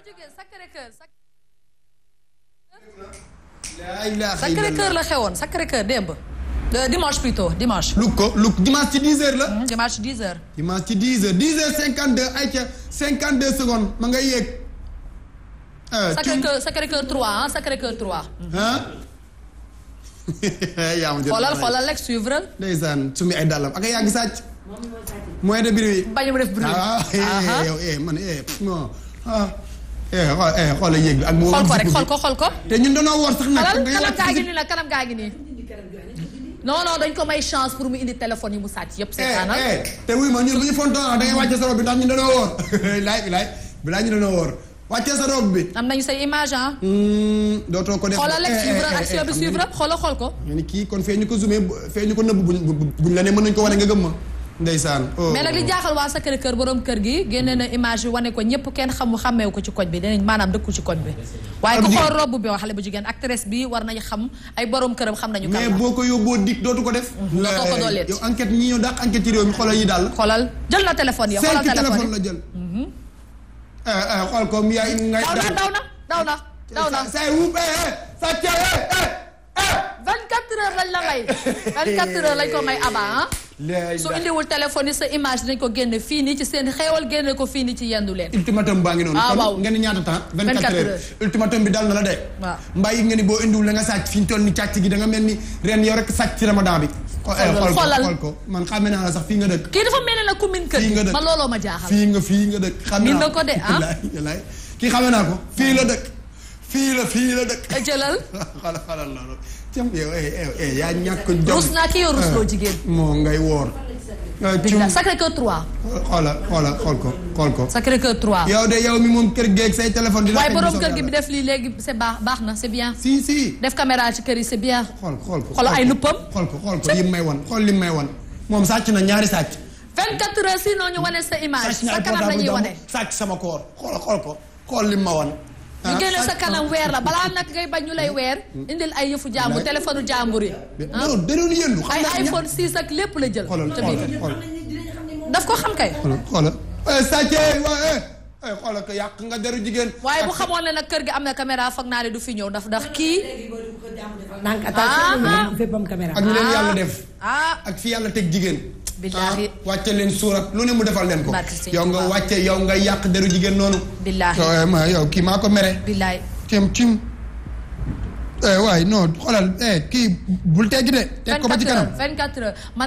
jógee Sacré Cœur laa ilaaha Sacré Cœur la xewoon Sacré Cœur démb Euh, dimanche plutôt dimanche lu ko lu dimanche ci 10 heures la. Hmm, dimanche 10 heures dimanche ci 10 heures 10 heures 52 ayca 52 secondes ma ngay yéeg. ah Sacré Cœur Sacré Cœur 3 ah Sacré Cœur 3 ah. yaa ma jël xoolal xoolal rek suivre ndeysaan sumi ay dàllam ak a yàgg sàcc. mooy de bruit. bañ mu def bruit ah Aha. eh yow eh man eh non ah. eh xool eh xoolal yéeg bi ak. boobu xool ko rek zip bi. xool ko xool ko te ñun dañoo woor sax nag. xalal ngay kanam wàcc gaa ci ngi nii nag kanam gaa ngi nii non non dañ ko may chance pour mu indi téléphone yi mu sàcc yëpp eh seetaanal eh te wuy ma ñun bu ñu fontoon da ngay wàcce sa robe bi ndax ñun dañoo woor bilaay bilaay bilaay ñu dañoo woor wàccee sa robe bi. am nañu say image ah Hmm, dootoo ko def. xoolal rek eh, eh, suivre eh, action eh, bi xam suivre nga ni- xoolal xool ko nga ni kii kon fee ñu ko zoomé fee ñu ko nëbb buñ buñ la ne mën nañu ko wane nga gëm ma. ndeysaan. oh. mais nag li jaaxal waa Sacré Cœur borom kër gi génne na image yi wane ko ñëpp kenn xamu xàmmeewu ko ci koñ bi dinañ maanaam dëkku ci koñ bi waaye ku Xale bu xool robb bi wax xale bu jigéen actrice bi war nañu xam ay borom këram xam nañu kan mais la boo ko yóbboo dik dootu ko def. dootoo ko dooleet. yow enquête ñi ñëw dàq enquête ci réew mi xoolal yi daal. xoolal jël na téléphone yi xoolal cinq téléphone téléphone yi la jël. eh eh xool ko mi yaay ngay. daw na daw na daw na daw na say wuub eh eh sa cee eh eh eh. 24 heures lañ la may 24 heures lañ ko may aba ah léegi su indiwul téléphone yi sa image dañ ko génne fii nii ci seen xeewal génne ko fii nii ci yendu leen ultimatum baa ngi noonu. Ah, kon waaw. ngeen ni ñaata temps. 24 24 heures ultimatum bi dal na la de. waaw. mbaa yi nga ni boo indiwul la nga sàcc fi ñu toll ni càcc gi da nga mel ni ren yow rek sàcc ci ramadan bi. xo- eh, xool ko xoolal. xool ko man xàmme naa la sax fii nga dëkk. kii dafa mel ne nag ku min kër Fii nga gi dëkk. man looloo ma jaaxal fii nga fii nga dëkk. xam Miin naa na ko de, ah. wallaay wallaay kii xame naa ko fii la dëkk. fii la fii la dëkk. jëlal xoolal xoolal loolu. cam yow eh eh eh yaa ñàkk jom. rus naa ki yow rusloo jigéen moo ngay woor. ah cum Billah Sacré Cœur 3 xoolal xoolal xool ko xool ko. Sacré Cœur 3 yow de yow mi moom kër geeg say téléphone. dina waaye xëy borom bu kër soobee gi bi yàlla. def lii léegi c'est baax baax na c'est bien si si. def caméra ci kër yi c'est bien xool xool ko xoolal ay luppam xool ko xool ko lim may wan xool lim may wan moom sàcc na ñaari sàcc. 24 heures sinon ñu wane sa image sàcc na sa ay kanam la ñuy portable wane jàmbur sàcc sama koor xool xool ko xool lim ma wan. ñu génne sa sàcc kanam weer la balaa nag ngay bañ ñu lay weer indil ay yëfu jàmbur Wallaay. téléphone jàmbur yi ah non da doon yëndu. xam ay nga ña- iPhone 6 ak lépp la jël xoolal ca biir xoolal xoolal daf ko xam kay xoolal xoolal. eh sàccee waaye eh xoolal ko yàq nga deru jigéen. waaye bu xamoon ne nag kër gi am na caméra foog naa ne du fi ñëw ndax ndax kii donc attention Ah. fépp am caméra. ak ñu leen yàlla def. ah ak fi yàlla teg jigéen. Billaahi. ah wàcce leen suurat lu ne mu defal leen ko. Barke Sëñ yow nga Tuubaa. wàcce yow nga yàq deru jigéen noonu. Billaahi. yow ma yow kii maa ko mere. billaay cim cim. eh waay non xoolal eh kii bul teggi de. teg ko ba ci 24 kanam. heures 24 heures